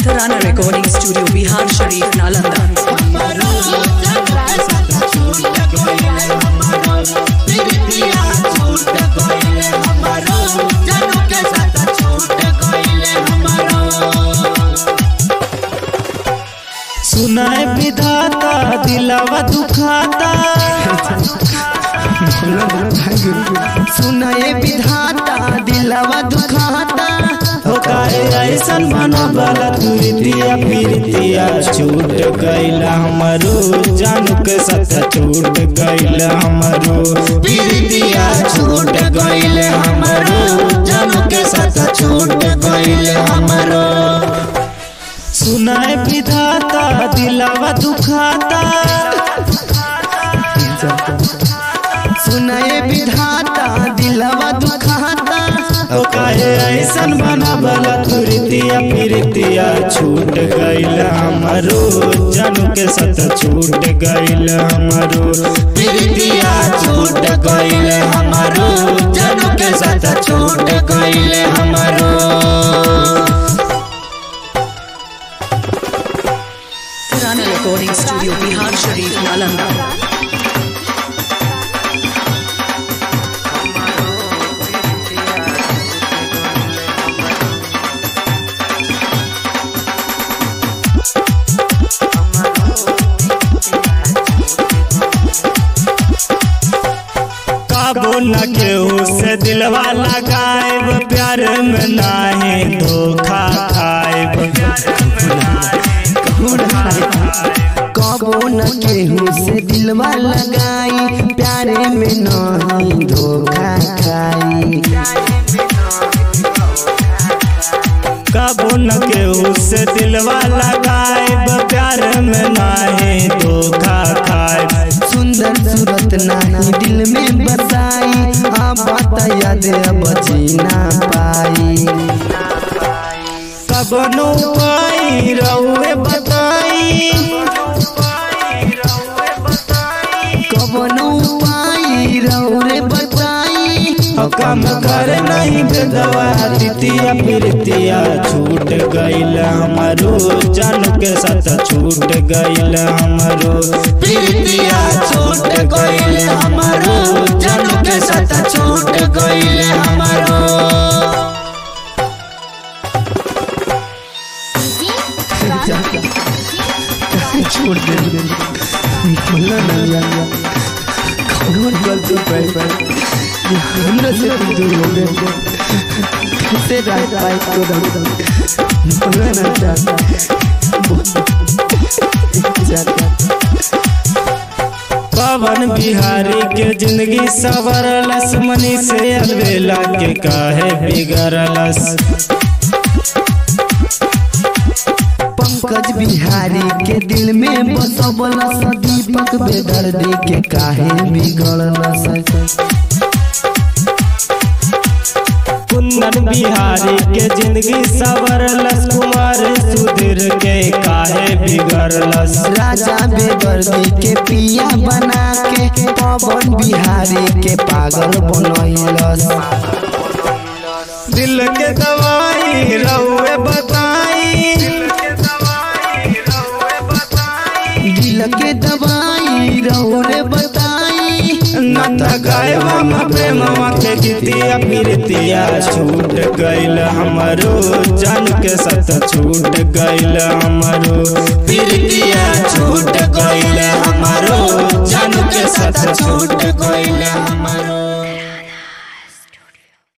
Tarana Recording Studio, Bihar Sharif, Nalanda. सुनाए विधाता दिलावा दुखाता सुनाए विधाता दिलवा दुखाता हो काहे ऐसन मनोबल तुरतिया फिरतिया छूट गईला हमरो जान के साथ छूट गईला हमरो फिरतिया छूट गईले हमरो जान के साथ छूट गईले हमरो सुनाए विधाता दिलावा दुखाता सुनाए विधाता दिलवा दुखाता ओ काहे ऐसन बनावल तुरतिया फिरतिया छूट गईला हमरो जानू के साथ छूट गईला हमरो फिरतिया छूट गईले हमरो जानू के साथ छूट गईले हमरो Tarana Recording Studio, Bihar Sharif, Nalanda. काबू न केहू से दिलवा लगाएब प्यार में नाही धोखा खाएब कबो न केहू से दिलवा लगाई प्यारे में नहीं धोखा खाई कबू न केहू से दिलवा लगाएब प्यार में नाही धोखा खाएब सुंदर सूरत नहीं दिल में बसाई हाँ बात याद अब जीना पाई कबनो पाई रहुए बताई कबनो पाई रौरे बताई कम कर नहीं बेदवा तितिया फिरतिया छूट गईल हमारो जान के साथ छूट गईल हमारो फिरतिया छूट गईल हमारो जान के साथ छूट गईल हमारो छोड़ दे बोला ना यार कौन गलती पाई पाई ये हमरा से तुम दूर हो गए कैसे रह पाई तो दम बोला ना चाहता चाहता पवन बिहारी के जिंदगी सवरलस मनी से अलबेला के काहे बिगड़लस पंकज बिहारी के दिल में बसबला सा दीपक बेदर्दी के काहे बिगड़ला सा कुंदन बिहारी के जिंदगी सवरलस कुमार सुधीर के काहे बिगड़लस राजा बेदर्दी के पिया बना के पवन बिहारी के पागल बनैलस दिल के दवाई रहुए बताई दिल के दवाई रौरे बताई न गायबा में प्रेमवा के गीतिया फिरतिया छूट गईल हमरो जान के साथ छूट गईल हमरो फिरतिया छूट गईल हमरो जान के साथ छूट गईल हमरो